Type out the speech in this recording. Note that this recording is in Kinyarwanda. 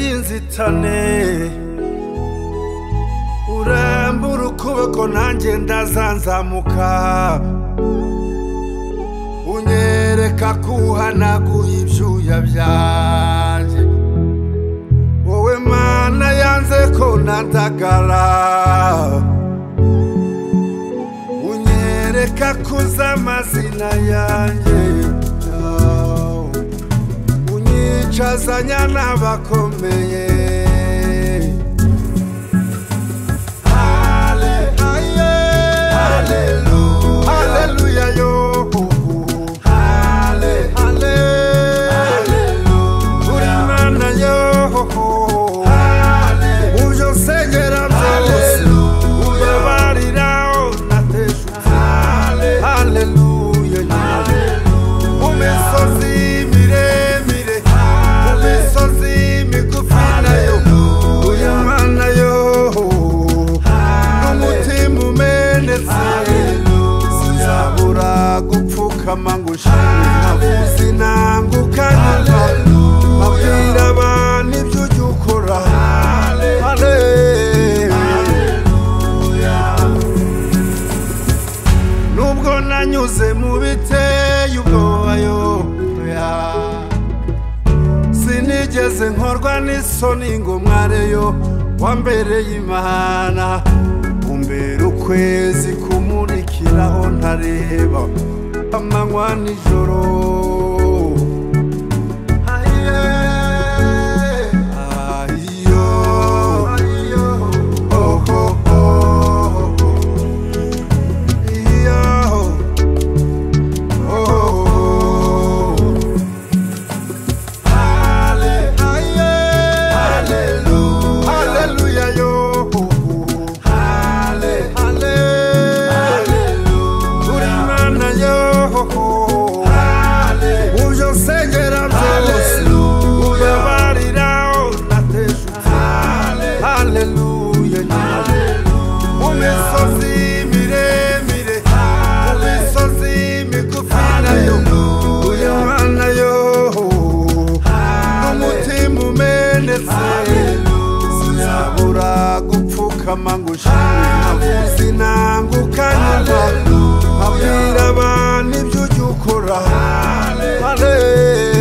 inzitane urambura ukuboko nanjye ndazanzamuka unyereka ko uhanaguye ibyuya byanjye wowe mana yanze ko ntadagara unyereka ko uzi amazina yanjye unyicazanya n'abakomeye Hale, aye, Haleluya yo Hale, hale, uri Imana yo mu byo nsengera byose ubabarira unateje haleluya mu misozi miremire mu misozi migufi nayo uyu Imana yo n'umutima umenetse sinzabura gupfukama ngo ushime sinanguka nyuma abwira abantu ibyo ujya ukora nubwo nanyuze mu biteye ubwobayo sinigeze nkorwa n'isoni ngo mwareyo wambereye imana umbera ukwezi kumurikiraho ntareba amanywa nijoro Ahiye, ahiyo, oho, oho, iyo, oho. Hallelujah, yo. Halle- Uri Imana, yo. Mu byo nsengera byose, ubabarira, unateje. Hallelujah, mu misozi miremire, mu misozi migufi nayo, uyu Imana, yo n'umutima umenetse sinzabura gupfukama ngo ushime sinanguka nyuma abwira abantu ibyo ujya ukora Hale-